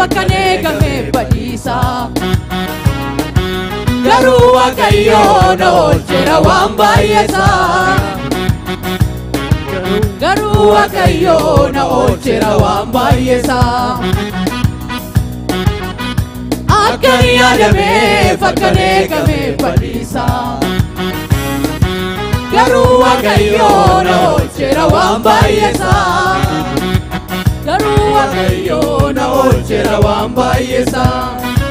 bakka eegame badiisa. Garuu waaqayyoo na oolcheera waan baay'eesaa. Garuu waaqayyoo na oolcheera waan baay'eesaa. Akkan yaadamee fakkan eegame badiisa. Garuu waaqayyoo na oolcheera waan baay'eesaa. Garuu waaqayyoo na oolcheera waan baay'eesaa.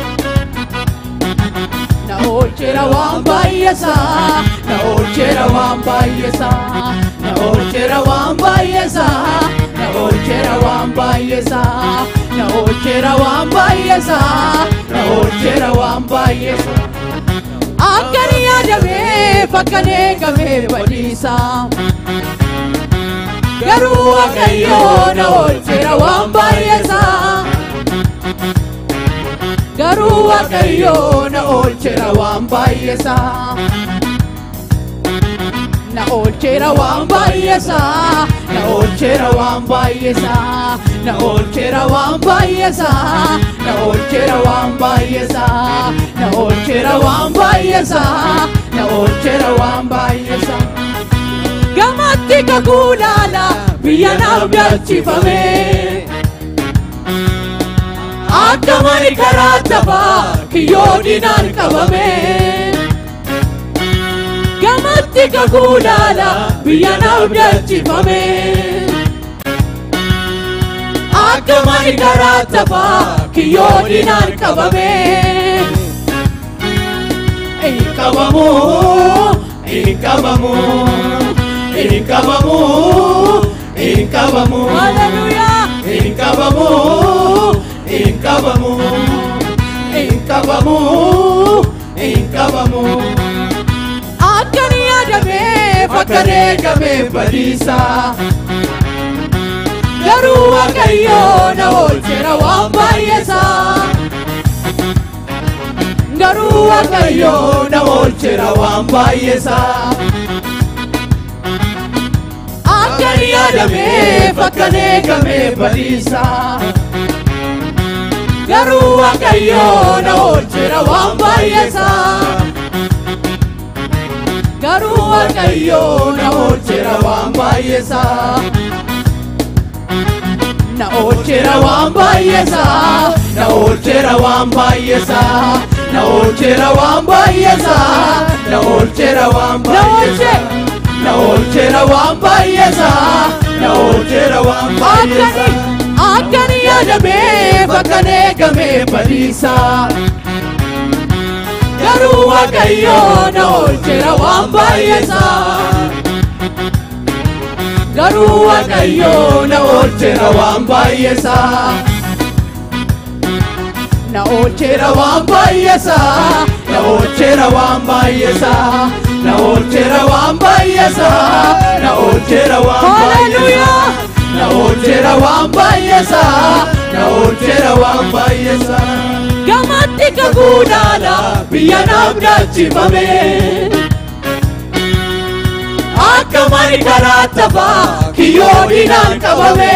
Na oolcheera waan baay'eesaa. Na oolcheera waan baay'eesaa. Na oolcheera waan baay'eesaa. Na oolcheera waan baay'eesaa. Na oolcheera waan baay'eesaa. Na oolcheera waan baay'eesaa. Akkan yaadamee fakkan eegame badiisa. Garuu waaqayyoo na oolcheera waan baay'eesaa. Garuu waaqayyoo na oolcheera waan baay'eesaa. Na oolcheera waan baay'eesaa. Na oolcheera waan baay'eesaa. Na oolcheera waan baay'eesaa. Na oolcheera waan baay'eesaa. Na oolcheera waan baay'eesaa. Na oolcheera waan baay'eesaa. Gamatti kakuu laala biyya naaf dachifame. Akka mani karaa tafaa kiyyoo dinaan qabame. Gamatti kakuu laala biyya naaf dachifame. Akka mani karaa tafaa kiyyoo dinaan qabame. Hin qabamu, hin qabamu, hin qabamu, hin qabamu. Hallelujah! Hin qabamu, hin qabamu, hin qabamu, hin qabamu. Akkan yaadamee fakkan eegame badiisa. Garuu waaqayyoo na oolcheera waan baay'eesaa. Garuu waaqayyoo na oolcheera waan baay'eesaa. Akkan yaadamee fakkan eegame badiisa. Garuu waaqayyoo na oolcheera waan baay'eesaa. Garuu waaqayyoo na oolcheera waan baay'eesaa. Na oolcheera waan baay'eesaa. Na oolcheera waan baay'eesaa. Na oolcheera waan baay'eesaa. Na oolcheera waan baay'eesaa. Na oolcheera waan baay'eesaa. Na oolcheera waan baay'eesaa. Akkan yaadamee fakkan eegame badiisa. Garuu waaqayyoo na oolcheera waan baay'eesaa. Garuu waaqayyoo na oolcheera waan baay'eesaa. Na oolcheera waan baay'eesaa. Na oolcheera waan baay'eesaa. Na oolcheera waan baay'eesaa. Na oolcheera waan baay'eesaa. Na oolcheera waan baay'eesaa. Na oolcheera waan baay'eesaa. Gamatti kakuu laala biyya naaf dachifame. Akka mani karaa tafaa kiyyoo dinaan qabame.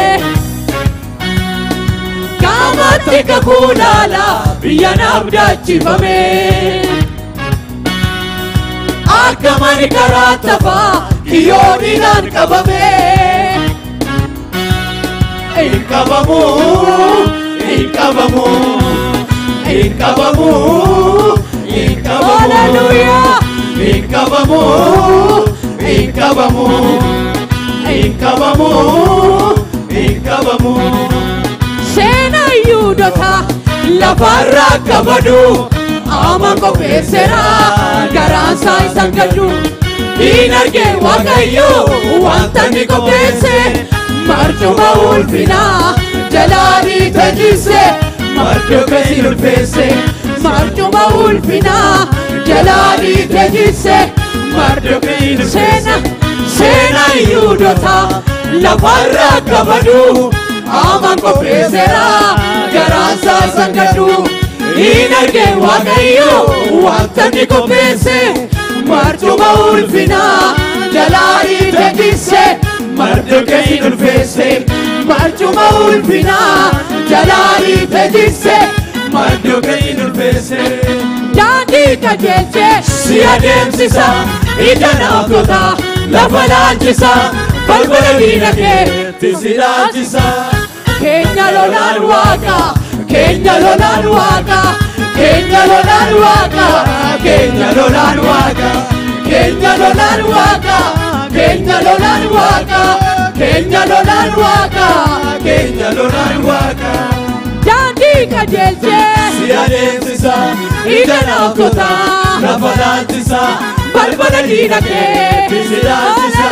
Gamatti kakuu laala biyya naaf dachifame. Akka mani karaa tafaa kiyyoo dinaan qabame. Hin qabamu, hin qabamu, hin qabamu, hin qabamu. Hallelujah! Hin qabamu, hin qabamu, hin qabamu, hin qabamu. Seenaa Yihuudoota lafarraa kabadu ama qopheesseera garaan isaa isaan gaddu. Hin argee Waaqayyoo wanta ni qopheesse marcuma ulfinaa jalaanii tajjisse marcuma kasi ulfeesse marcuma ulfinaa jalaanii tajjisse marcuma seena seena Yihuudoota lafarraa kabadu ama qopheesseera garaan isaa isaan gaddu. Hin argee Waaqayyoo wanta ni qopheesse marcuma ulfinaa jalaanii tajjisse marcuma kasi ulfeesse barcuma ulfinaa jalaanii fejisse Maddoo ga'in ulfeesse daandii qajeelchee si adeemsisa ija naaftota lafa laalchisa balbala diina keetti si laalchisa. keenya lolaan waaqa keenya lolaan waaqa keenya lolaan waaqa Keenya lolaan waaqa keenya lolaan waaqa keenya lolaan waaqa keenya lolaan waaqa keenya lolaan waaqa daandii qajeelchee si adeemsisa ija naaftota lafa laalchisa balbala diina keetti si laalchisa.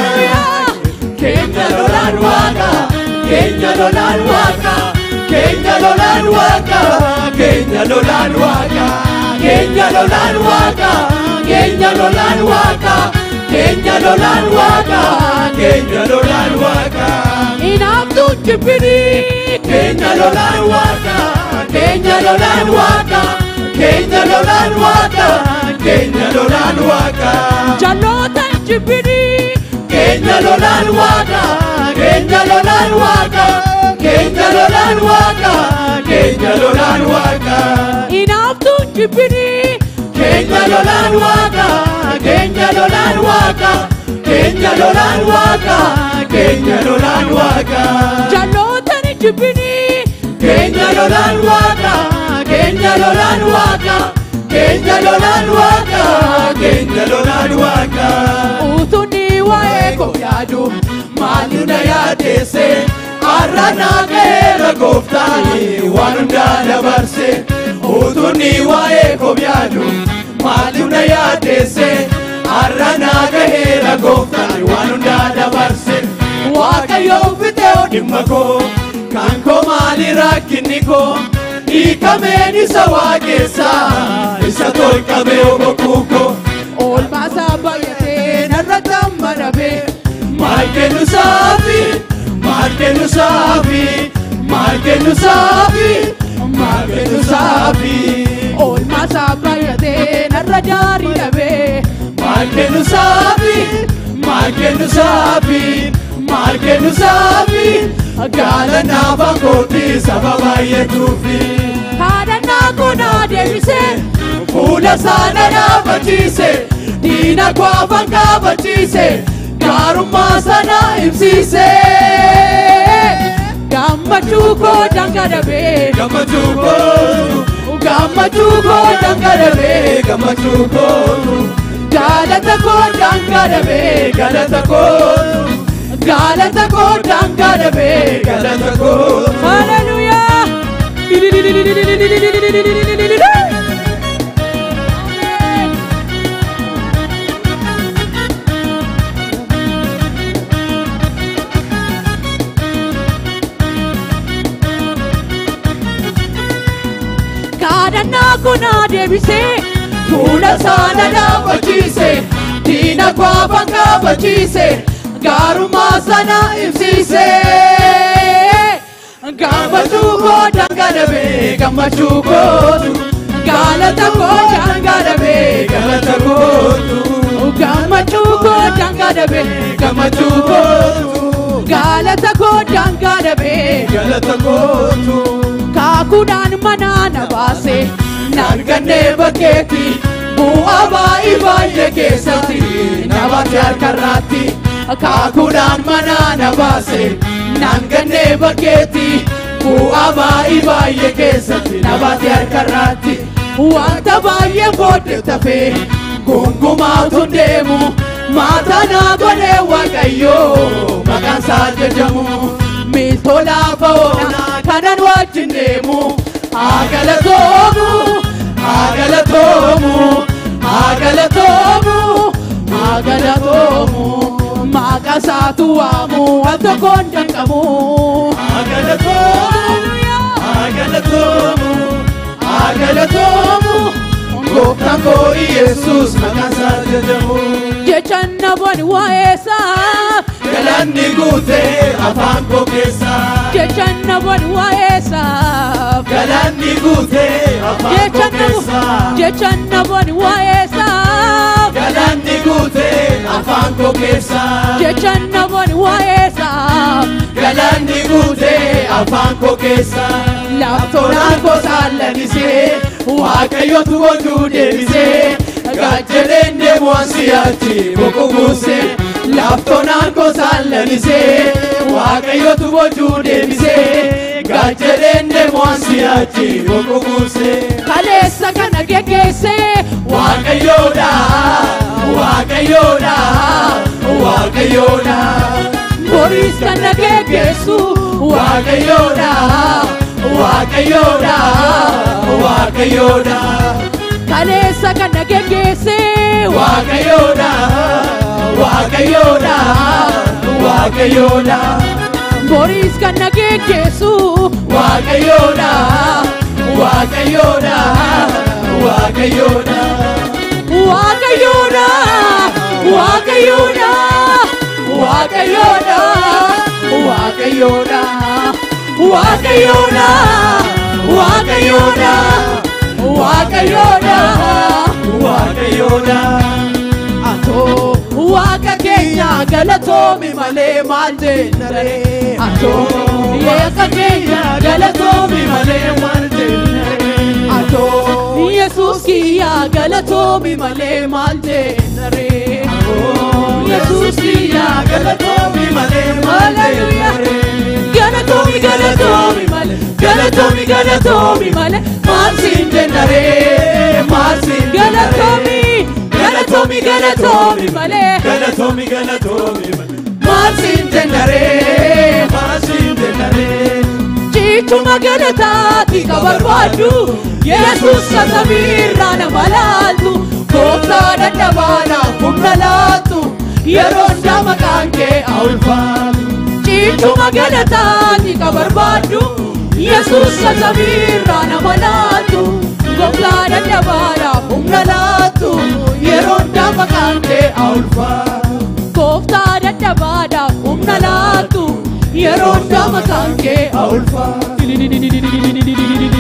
keenya lolaan waaqa keenya lolaan waaqa keenya lolaan waaqa Keenya lolaan waaqa keenya lolaan waaqa keenya lolaan waaqa keenya lolaan waaqa keenya lolaan waaqa inaaftuun jibbinii keenya lolaan waaqa keenya lolaan waaqa keenya lolaan waaqa keenya lolaan waaqa jalloota hin jibbinii keenya lolaan waaqa keenya lolaan waaqa keenya lolaan waaqa keenya lolaan waaqa inaaftuun jibbinii keenya lolaan waaqa keenya lolaan waaqa keenya lolaan waaqa keenya lolaan waaqa jalloota hin jibbinii keenya lolaan waaqa keenya lolaan waaqa keenya lolaan waaqa keenya lolaan waaqa utunni waa'ee koo yaadu maali na yaadeesse har'a naa ga'eera gooftaani waan hundaa dabarse utunni waa'ee koo yaadu maali na yaadeesse har'a naa gaheera gooftaan waan hundaa dabarse waaqayyoon fixee dhimma koo kan koo maali rakkinni koo hiikameen isa waaqessaa isa tolqabee bokkuu koo oolmaasaa baay'atee narra gammadame maal kennu saafi maal kennu saafi maal kennu saafi maal kennu saafi oolmaasaa baay'atee narra daarii dhabe maal kennu saafi maal kennu saafi maal kennu saafi gaala naafa kooti saba baay'eetuufi haadhannaa kunaa deebisee fuula saana dhaabachiise diina kwaafan kaabachiise gaarummaa sana ibsiise gammachuu koo dangadabee gammachuu kootu gammachuu koo dangadabee gammachuu kootu galata koo dangadabee galata kootu galata koo dangadabee galata kootu haleluyaa kaadhannaa kunaa deebisee fuula saana dhaabachiise diina kwaafan kaabachiise gaarummaa sana ibsiise gammachuu koo dangadabee gammachuu kootu galata koo dangadabee galata kootu gammachuu koo dangadabee gammachuu kootu galata koo dangadabee galata kootu kaakuudhaan manaa na baase naan gannee bakkeetti bu'aa baay'ee baay'ee keessatti na baase harkarraatti kaakuudhaan manaa na baase naan gannee bakkeetti bu'aa baay'ee baay'ee keessatti na baase harkarraatti wanta baay'ee booddee tafee gungumaatu deemu maataa naa godhee waaqayyoo maqaan isaa jajamu miiltoo laafa oolaa kanan wajjin deemu haa galatoomu haa galatoomu haa galatoomu haa galatoomu maqaa isaatu waamu al tokkoon danqamu Agalatomu, agalatomu, agalatomu. Gooftaan koo Yesuus maqaan isaa jajamu. jechan namoonni waa'eessaa Galanni guutee afaan koo keessaa. jechan namoonni waa'eessaa Galanni guutee afaan koo keessaa. jechan namoonni waa'eessaa Galanni guutee afaan koo keessaa. jechan namoonni waa'eessaa galanni guutee afaan koo keessa laftoonaan koo saallannisee waaqayyotu oduu deebisee gaajjaleen deemu ansiyaatti bokubuusee laftoonaan koo saallannisee waaqayyotu oduu deebisee gaajjaleen deemu ansiyaatti bokubuusee kaleessa kana geggeessee waaqayyoodha waaqayyoodha waaqayyoodha boriis kana geggeessu waaqayyoodha waaqayyoodha waaqayyoodha kaleessa kana geggeessee waaqayyoodha waaqayyoodha waaqayyoodha boriis kana geggeessu waaqayyoodha waaqayyoodha waaqayyoodha waaqayyoodha waaqayyoodha waaqayyoodha waaqayyoodha waaqayyoodha waaqayyoodha waaqayyoodha waaqayyoodha atoo waaqa keenya galatoomi malee maal jennaree atoo waaqa keenya galatoomi malee maal jennaree atoo yesuus kiyya galatoomi malee maal jennaree yesuus kiyya galatoomi malee maal jennaree galatoomi galatoomi malee galatoomi galatoomi malee maal siin jennaree maal siin galatoomi galatoomi galatoomi malee galatoomi galatoomi maal siin jennaree maasiin jennaree ciichuma galataati ka barbaaddu yesuus ka samiirraa nama laaltu gooftaa dadhabaadhaaf humna laattu yeroo hundaa maqaan kee haa ulfaatu ciichuma galataati ka barbaaddu yesuus ka samiirraa nama laaltu gooftaa dadhabaadhaaf humna laattu yeroo hundaa maqaan kee haa ulfaatu gooftaa dadhabaadhaaf humna laattu yeroo hundaa maqaan kee haa ulfaatu